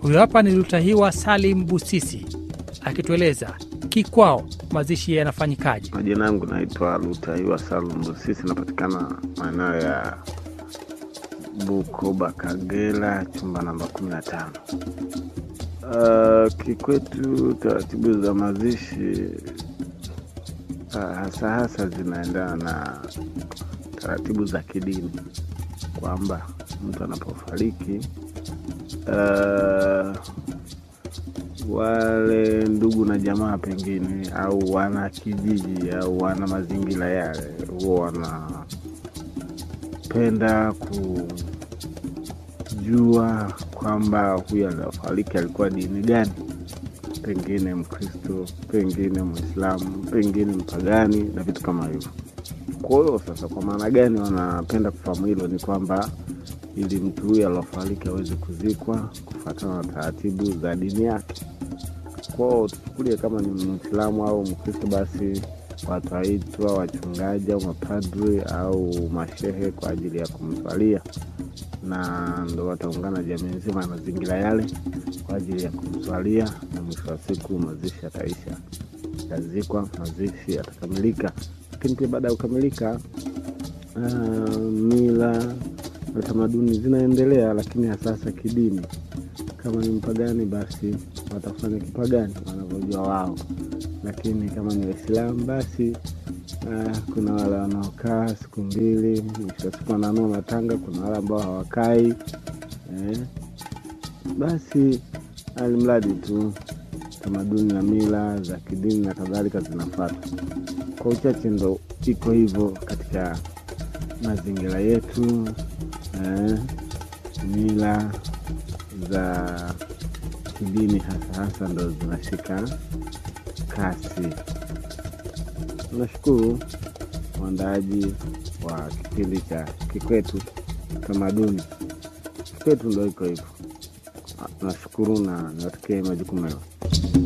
Huyo hapa ni Lutahiwa Salim Busisi akitueleza kikwao mazishi yanafanyikaje. Majina yangu naitwa Lutaiwa Salum Busisi, napatikana maeneo ya Bukoba, Kagera, chumba namba kumi na tano. Uh, kikwetu taratibu za mazishi uh, hasa hasa zinaendana na taratibu za kidini, kwamba mtu anapofariki uh, wale ndugu na jamaa pengine au wana kijiji au wana mazingira yale huwa wanapenda kujua kwamba huyu aliofariki alikuwa dini gani, pengine Mkristo, pengine Mwislamu, pengine mpagani na vitu kama hivyo. Kwa hiyo sasa, kwa maana gani wanapenda kufahamu hilo? Ni kwamba ili mtu huyu aliofariki aweze kuzikwa kufuatana na taratibu za dini yake kwao tuchukulie kama ni Mwislamu au Mkristo, basi wataitwa wachungaji au mapadri au mashehe kwa ajili ya kumswalia, na ndo wataungana jamii nzima ya mazingira yale kwa ajili ya kumswalia, na mwisho wa siku mazishi yataisha, yatazikwa, mazishi yatakamilika. Lakini pia baada ya kukamilika, uh, mila na tamaduni zinaendelea, lakini hasasa kidini kama ni mpagani basi watafanya kipagani wanavyojua wao, lakini kama ni Waislamu basi uh, kuna wale wanaokaa siku mbili, mwisho wa siku wananua matanga. Kuna wale ambao hawakai eh. Basi alimradi tu tamaduni na mila za kidini na kadhalika zinafuata. Kwa uchache ndo iko hivyo katika mazingira yetu eh, mila za kidini hasa hasa ndo zinashika kasi. Nashukuru mwandaaji wa kipindi cha Kikwetu Tamaduni. Kikwetu ndo iko hivyo. Nashukuru na niwatakie majukumu mema.